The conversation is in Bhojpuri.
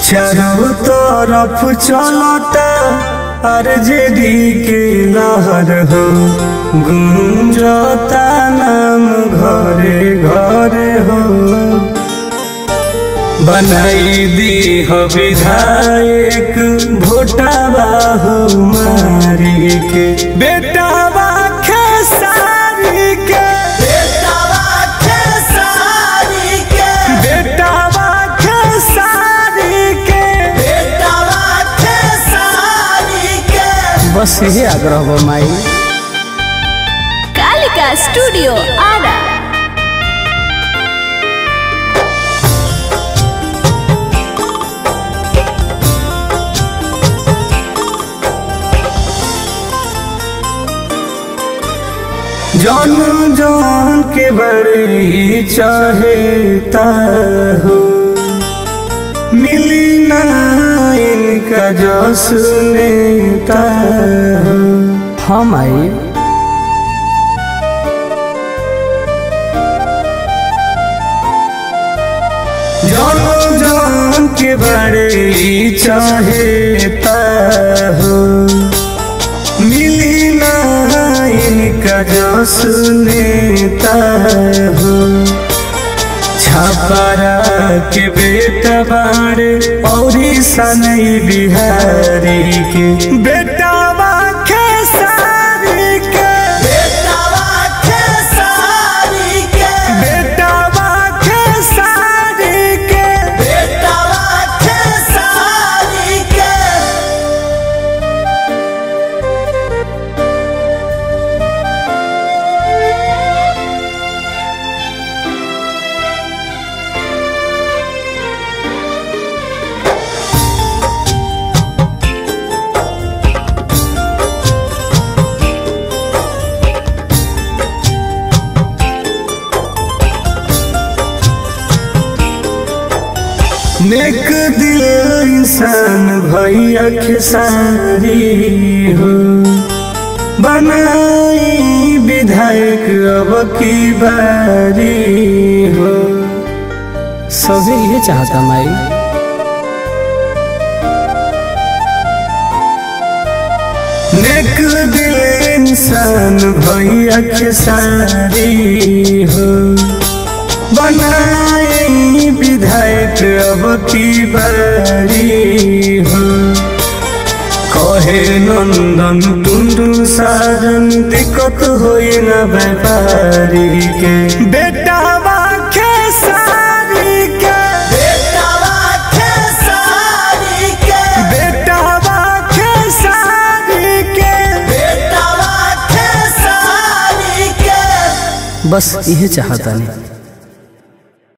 चारों तरफ चलता आरजेडी के लहर हो गुंजता नाम घरे घरे हो बनाई दी हो विधायक भोटावा हो मारी के बेटावा खेसारी के बेटावा खेसारी के बस यही आग्रह बा माई कालिका स्टूडियो आरा जन जन के बड़े चाहेता हो मिली ना इनका जो सुनेता हो हाँ माई जन जन के बड़े चाहेता हो मिली ना इनका जो सुनेता हो छापारा के बेटा बाड़े और सनई बिहारी के बेटावा खेसारी के बेटावा खेसारी के बेटावा खेसारी के बेटावा खेसारी के नेक दिल इंसान भैया खेसारी हो बनाई विधायक अब की बारी हो सभी ये चाहता माई नेक दिल इंसान भैया खेसारी हो बनाई विधायक अब की बारी हो कहे नंदन टुंडू साजन दिक्कत होई न व्यापारी के बेटावा खेसारी के बेटावा खेसारी के बेटावा खेसारी के बेटावा खेसारी के बस यही चाहता नहीं